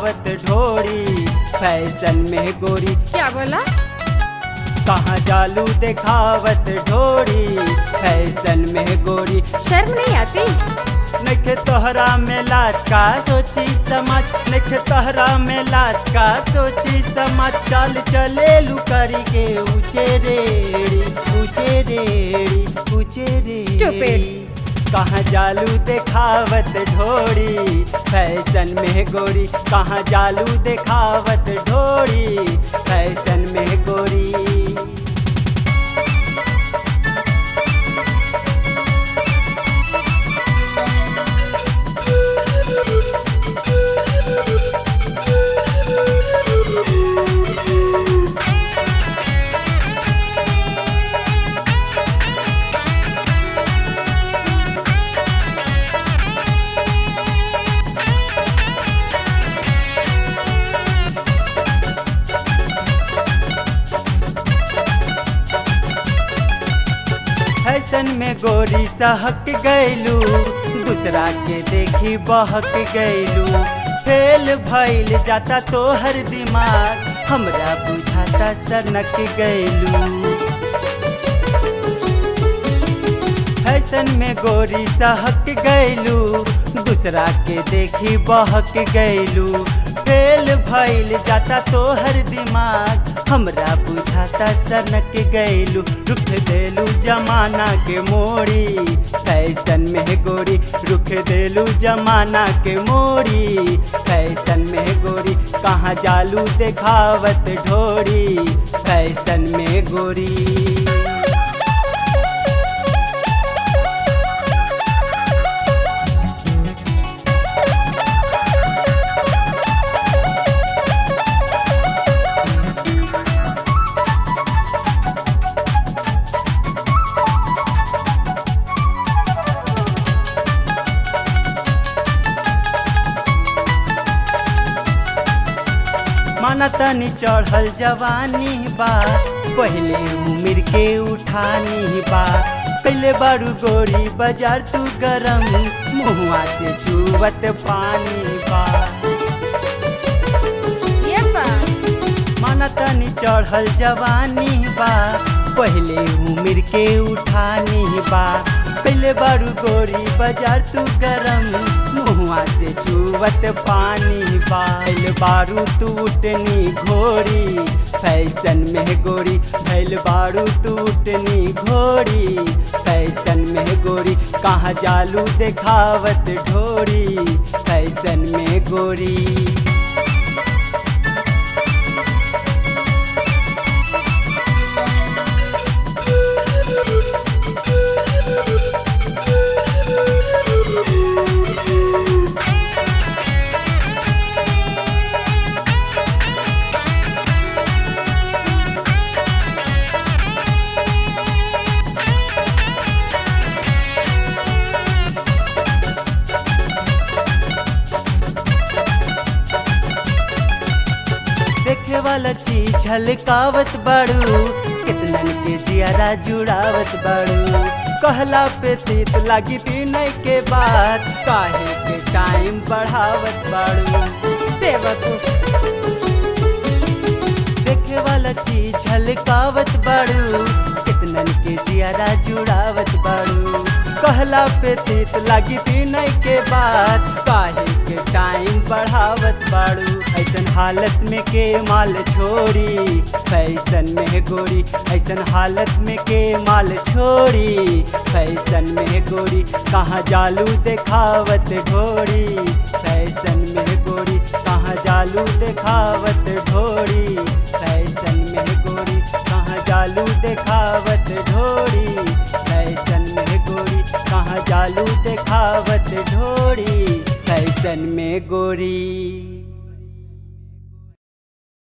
दिखावत ढोरी फैशन में गोरी क्या बोला कहाँ जालू दिखावत ढोरी फैशन में गोरी शर्म नहीं आती नखे तोहरा में लाज का सोची समझ नखे तोहरा में लाज का सोची समझ चल चले लुकरी के ऊंचे रेड़ी ऊंचे रेड़ी ऊंचे रेड़ी Stupid. कहाँ जालू दिखावत ढोरी फैशन में गोरी कहाँ जालू दिखावत ढोरी फैशन में गोरी फैशन में गोरी सहक गैलू दूसरा के देखी बहक गैलू फेल भइल जाता तोहर दिमाग हमरा बुझाता सनक गैलू फैशन में गोरी सहक गैलू दूसरा के देखी बहक गैलू फेल भइल जाता तोहर दिमाग हमरा बुझाता सनक गैलू रुख देलू जमाना के मोड़ी फैशन में गोरी रुख देलू जमाना के मोड़ी फैशन में गोरी कहाँ जालू देखावत ढोरी फैशन में गोरी माना तनी चढ़ल जवानी बा पहले उम्र के उठानी बा कैले बारू गोरी बाजार तू गरम मुहुआ से चुवत पानी बा ये बात माना तनी चढ़ल जवानी बा पहले उम्र के उठानी बा कैले बारू गोरी बाजार तू गरम मुहुआ से चुवत पानी बाल बारू टूटनी घोड़ी फैशन में गोरी भैल बारू टूटनी घोड़ी फैशन में गोरी कहाँ जालू देखावत ढोरी फैशन में गोरी देखे वाला चीज झलकावत बाड़ू कितनन के जियारा जुड़ावत बाड़ू कहला पे तीत लागी दिन के बाद काहे के टाइम बढ़ावत बाड़ू सेवक देखे वाला चीज झलकावत बाड़ू कितनन के जियारा जुड़ावत बाड़ू कहला पे तीत लागी दिन के बाद काहे के टाइम बढ़ावत बाड़ू ऐसन हालत में के माल छोड़ी फैशन में गोरी ऐसन हालत में के माल छोड़ी फैशन में गोरी कहाँ जालू देखावत ढोरी फैशन में गोरी कहाँ जालू देखावत ढोरी फैशन में गोरी कहाँ जालू देखावत ढोरी फैशन में गोरी कहाँ जालू देखावत ढोरी फैशन में गोरी